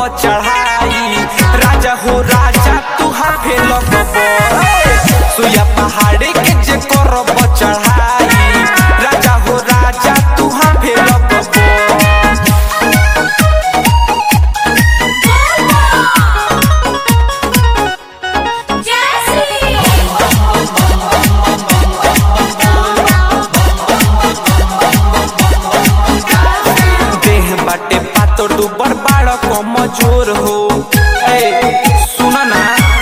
चढ़ाई राजा हो राजा तू हाफे लगब सुया पहाड़ी के जे करब चढ़ाई राजा हो राजा तू हाफे लगब देह बाटे पातो डूबर बाड़ कमजोर हो ए सुन ना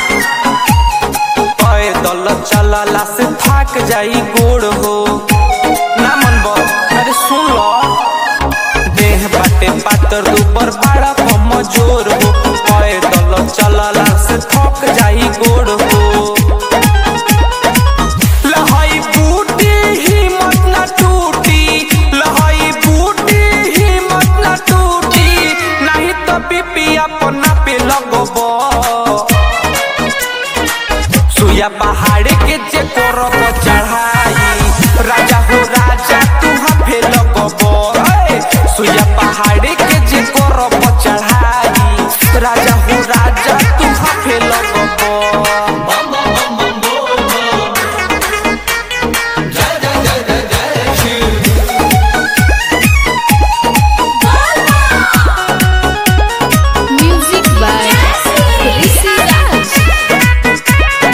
पैदल चलला से थक जाई गोड़ हो ना मन अरे सुन लो देह बाटे पातर डूबर बाड़ कमजोर हो पैदल चलला से थक जाई गोड़ हो लहाई बूटी हिम्मत न टूटी लहाई बूटी हिम्मत न टूटी नहीं तो बीपी अपना पे लगब सुया पहाड़ के जे करब चढ़ाई राजा हो राजा तू हाफे लगब ए, सुया पहाड़ के जे करब चढ़ाई राजा हो राजा तू हाफे लगब Music by Rishi Raj.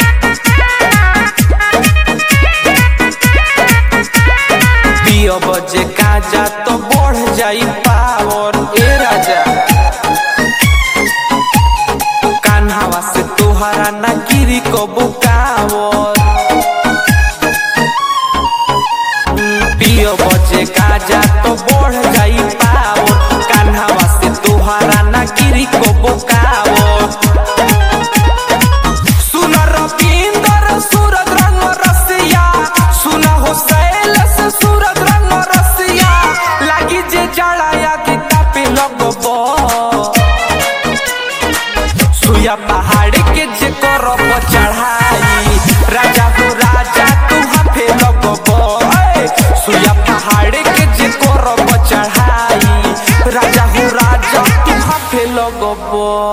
पियो बजे काजा तो बढ़ जाई पावर ए राजा कान्हावा से तोहरा ना गिरी को बुकावर पियो बजे काजा तो बढ़ जाई पावर कान्हावा से तोहरा ना गिरी को बुकावर सुन रविंदर सूरज रंग रसिया सुन हो शैलेश सूरज रंग रसिया लागी जे जड़ाया गीता पे लगब सुया पहाड़ के जे करब चढ़ाई राजा हो राजा तू हाफे लगब ए, सुया पहाड़ के जे करब चढ़ाई राजा हो राजा तू हाफे लगब